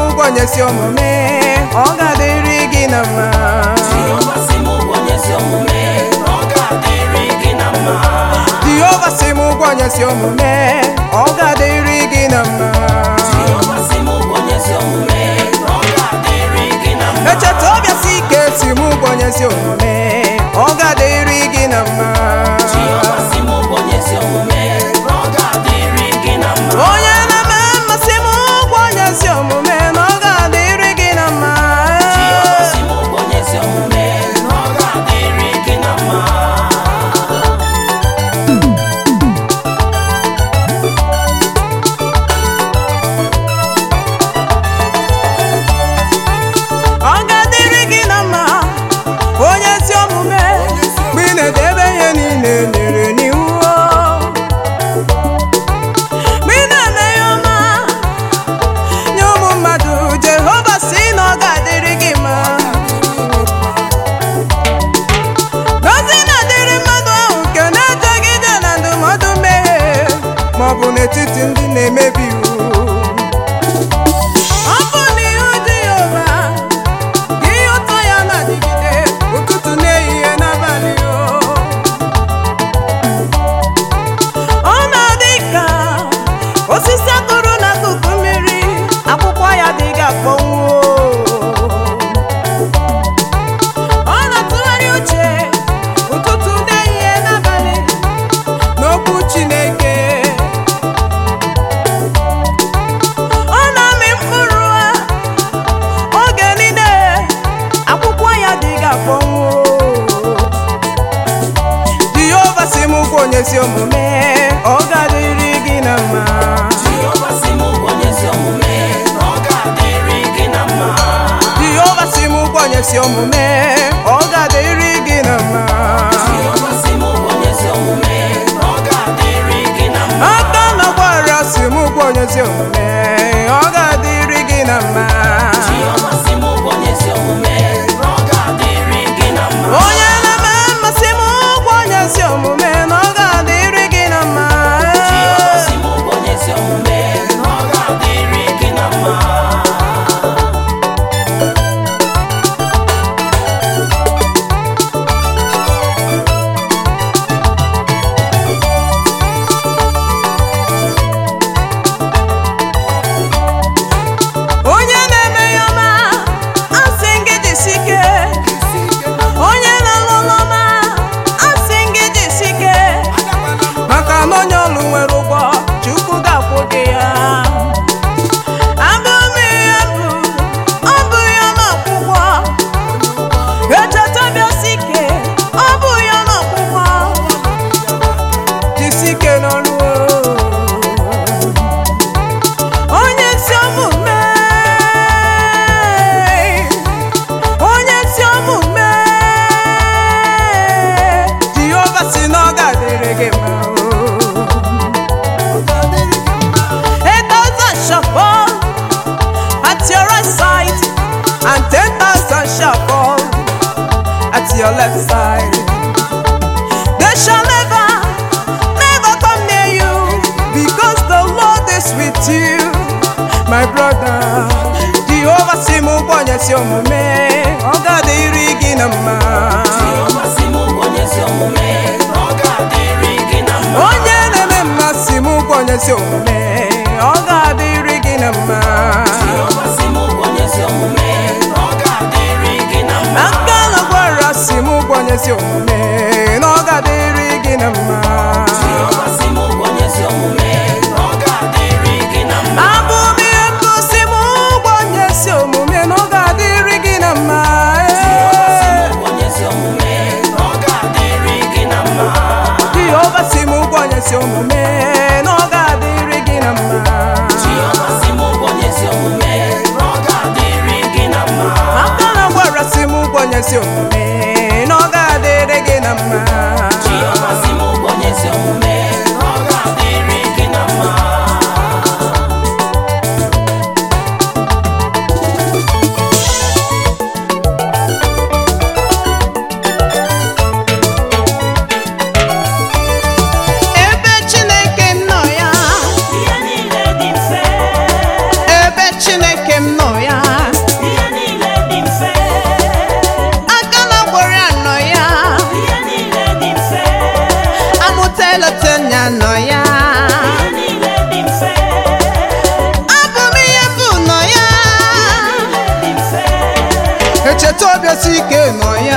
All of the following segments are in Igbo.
ụgwọ onye si omume ọ ga-adịrị gị na mma Jehova sị m ụgwọ onye ezi omume na ọ ga-adịrị gị na mma Jehova si m ụgwọ onye si omume ọ ga-adịrị gị na mma Jehova sị m ụgwọ onye ezi omume na ọ ga-adịrị gị na mma echeta ọbịa si ike si m ụgwọ onye si omume ọ ga-adịrị gị na mma Jehova sị m ụgwọ onye ezi omume na ọ ga-adịrị gị na mma onye na-eme mmasị m ụgwọ onye si omume na ọ ga-adịrị gị na mma Jehova sị m ụgwọ onye ezi omume na ọ ga-adịrị gị na mma ọ ga-adịrị gị na mma onye ezi omume mgbe ị na-edebe ihe niile nyere n'iwu mgbe ị na-eme ihe ọma nye ụmụ mmadụ jehova si na ọ ga-adịrị gị mma Ngọzi na-adịrị mmadụ ahụ nke na-ejeghị ije na ndụmọdụ mmehie ma ọ bụ n'etiti ndị na-emebi iwu ọ bụ n'ihu Jehova ka ihe ụtọ ya na-adịgide ụtụtụ n'ehihie n'abalị o. ọ na-adị ka osisi akụrụ n'akụkụ mmiri akwụkwọ ya dịghị akpọnwụ ọ na-atụgharị uche ụtụtụ n'ehihie n'abalị n'okwu Chineke ọ na-amị mkpụrụ ha oge niile akwụkwọ ya dịghị akpọnwụ Jehova si m ụgwọ onye si omume ọ ga-adịrị gị na mma Jehova sị m ụgwọ onye ezi omume na ọ ga-adịrị gị na mma Jehova si m ụgwọ onye si omume ọ ga-adịrị gị na mma Jehova sị m ụgwọ onye ezi omume na ọ ga-adịrị gị na mma aka na gbara si m ụgwọ onye si omume ọ ga-adịrị gị na mma Jehova sị m ụgwọ onye ezi omume na ọ ga-adịrị gị na mma onye na-eme mmasị m ụgwọ onye si omume na ọ ga-adịrị gị na mma Jehova sị m ụgwọ onye ezi omume na ọ ga-adịrị gị na mma onye na-eme ya ọma asị gị jisi ike onye na-alụ ọlụ ọma asị gị jisi ike maka na onye ọlụ nwere ụgwọ chukwu ga-akwụ gị ya abụ m ihe bụ ọ bụ ya ma akwụkwọ echeta bịasi ike ọ bụ ya ma akwụkwọ jisi ike n'ọrụ onye ezi omume onye ezi omume Jehova si na ọ ga-adịrị gị mma a thousand shall fall at your right side and ten thousand shall fall at your left side they shall never never come near you because the Lord is with you my brother Jehova si m ụgwọ onye si omume ọ ga-adịrị gị na mma Jehova sị m ụgwọ onye ezi omume na ọ ga-adịrị gị na mma onye na-eme mma si m ụgwọ onye si omume ọ ga-adịrị gị na mma Jehova sị m ụgwọ onye ezi omume na ọ ga-adịrị gị na mma aka na gwara si m ụgwọ onye si omume na ọ ga-adịrị gị na mma Jehova sị m ụgwọ onye ezi omume na ọ ga-adịrị gị na mma abụ m ihe ngosi m ụgwọ onye si omume na ọ ga-adịrị gị na mma Jehova sị m ụgwọ onye ezi omume na ọ ga-adịrị gị na mma Jehova si m ụgwọ onye si omume na ọ ga-adịrị gị na mma Jehova sị m ụgwọ onye ezi omume na ọ ga-adịrị gị na mma aka na gwara si m ụgwọ onye si omume na ọ ga-adịrị gị na mma Jehova sị m ụgwọ onye ezi omume na ọ ga-adịrị gị na mma ebe Chineke m nọ ya echeta obiasi ike nọ ya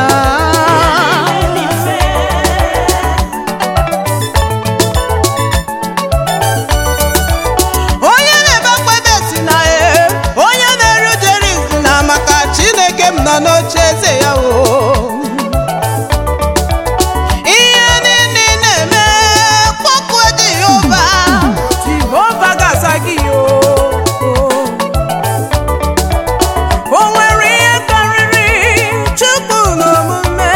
onye na-ebe akpebe si na e onye na-eru jeri si na maka chineke m nọ n'oche eze ya o ihe niile ị na-eme kpọkuo jehova jehova ga-asa gị o o nwere ihe karịrị chukwu n'omume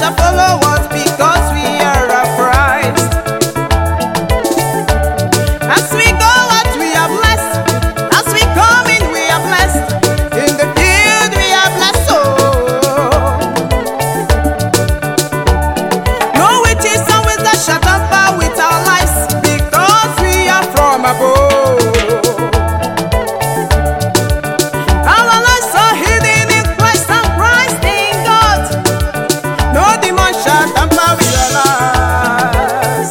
shall follow us because we are of Christ. As we go out, we are blessed. As we come in, we are blessed. In the field, we are blessed. Oh. No witches and wizards shall tamper with our lives because we are from above. Our lives are hidden in Christ and Christ in God. No demon shall tamper with our lives.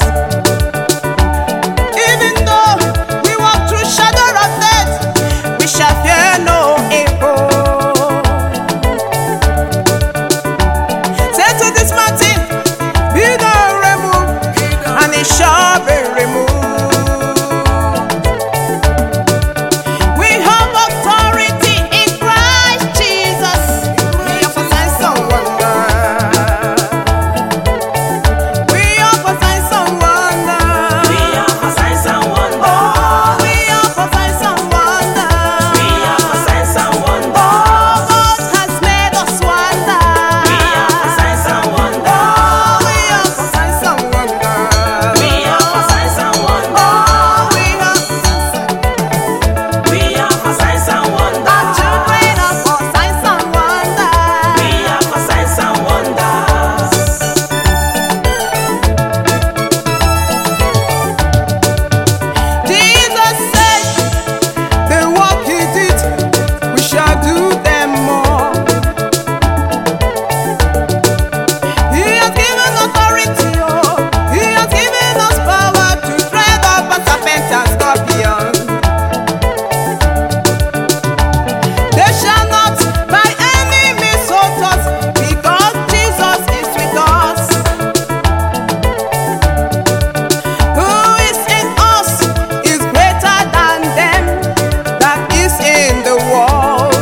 Even though we walk through shadow of death, we shall fear no evil. Say to this mountain, be thou removed, and it shall be removed. We have authority in Christ Jesus. We offer signs and wonders. We offer signs and wonders. We offer signs and wonders. Oh, we offer signs and wonders. We offer signs and wonders. Oh, God has made us wonder. We offer signs and wonders. Oh, we offer signs and wonders. We offer signs and wonders. Oh, we offer signs and We offer signs and wonders. Our children offer signs and wonders. We offer signs and wonders. Jesus said, The work he did, we shall do them more. He has given authority, oh, he has given us power to tread upon serpents and scorpions. They shall not by any means hurt us, because Jesus is with us. Who is in us is greater than them that is in the world.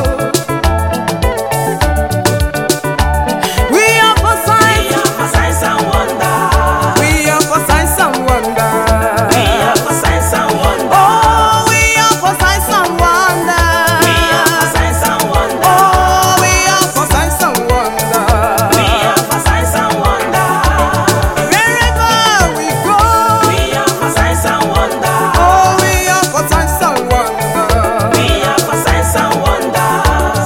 We offer We signs, offer signs and wonders. we offer signs and wonders. We offer signs and wonders. Oh, we offer signs and wonders. We offer signs and wonders. Oh, we offer signs and wonders. We offer signs and wonders. Wherever we go, We offer signs and wonders. oh, we offer signs and wonders. We offer signs and wonders.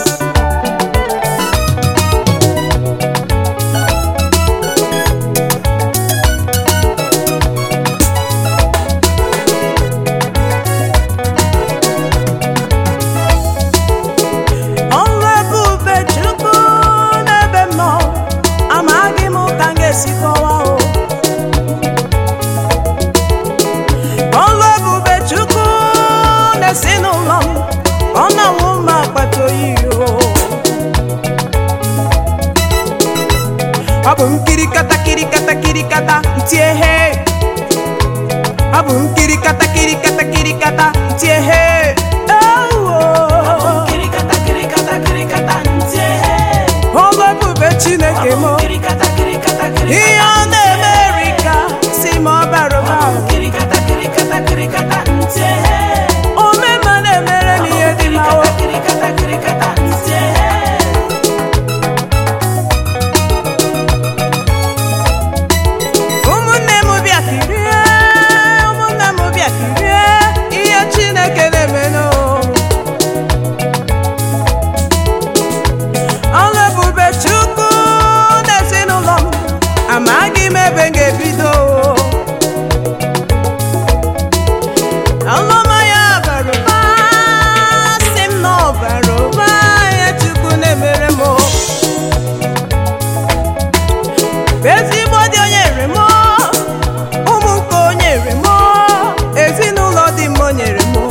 Ọnụ ebube Chukwu n'ebe m nọ, amaghị m ka m ga-esi kọwaa o. Ọnụ ebube Chukwu n'ezinụlọ m, ọ na-awụ m akpata oyi o. Ọ bụ m kirikata kirikata kirikata ntie he. Ọ bụ m kirikata kirikata kirikata ntie he. Ewo. Kirikata, kirikata, kirikata, ntie. Ọlụ ebube Chineke m Kirikata, kirikata, kirikata, ihe ọ na-emeri ka si ma ọ bara ụba kirikata, kirikata, kirikata, ntie. omema na-emere m ihe dị mma o Kirikata, kirikata, ntie. ụmụnne m bịa kirie ụmụnne m bịa kirie ihe Chineke na-eme n'o ọlụ ebube Chukwu n'ezinụlọ m amaghị m ebe m ga-ebido ọlụma ya bara ụba si m na ọ bara ụba ihe Chukwu na-emere m o. ezigbo dị onye nyere m ụmụ nke o nyere m ezinụlọ dị m o nyere m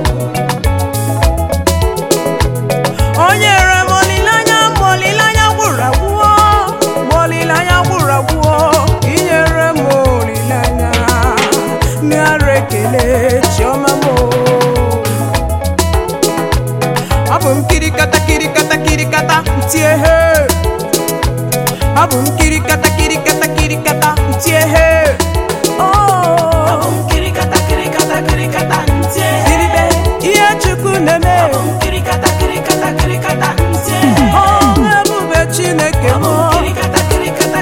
o nyere m olileanya ma olileanya gwụrụ agwụọ ma olileanya gwụrụ agwụọ inyere m olileanya nara ekele chiọma m ọ bụ m kirikata kirikata kirikata ntie he ọ bụ m kirikata kirikata kirikata ntie he Oh, Kirikata, kirikata, kirikata, ntie. kiribe ihe chukwu na-eme Kirikata, kirikata, kirikata, ntie. ọrụ ebube chineke m Kirikata, kirikata,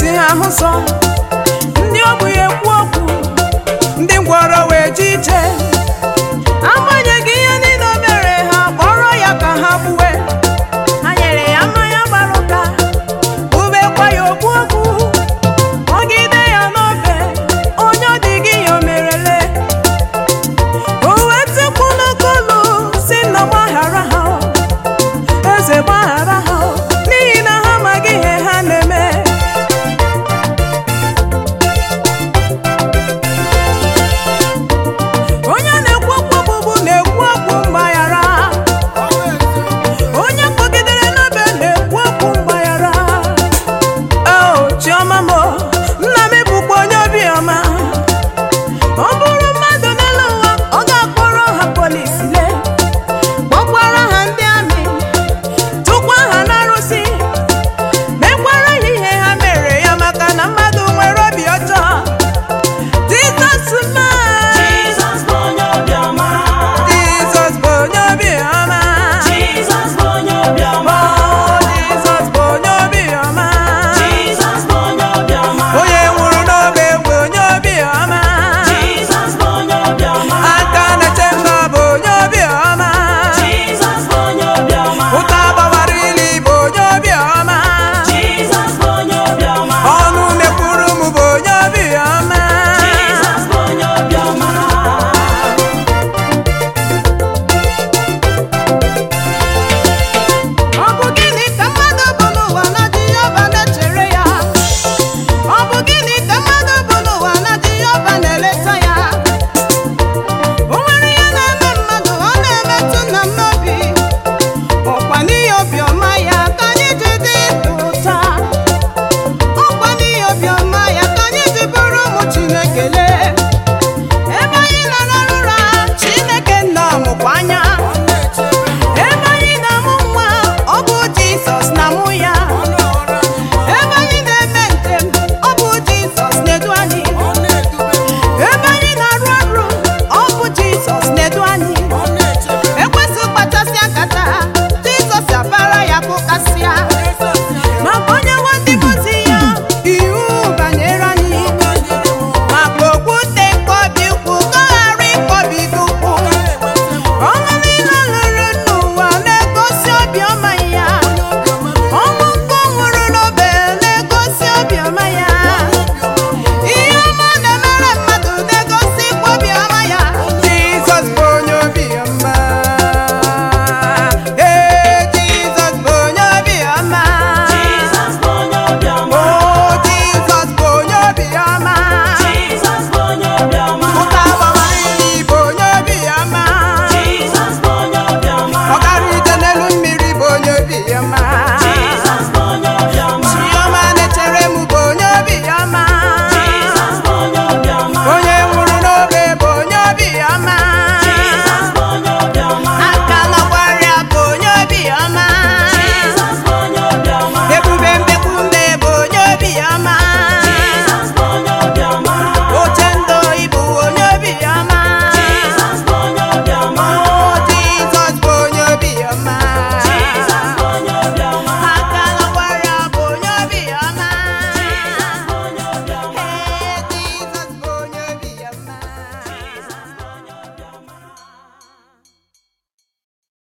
isi ha ahụ sọ ndị ogbenye ekwu okwu ndị ngwọrọ wee ji ije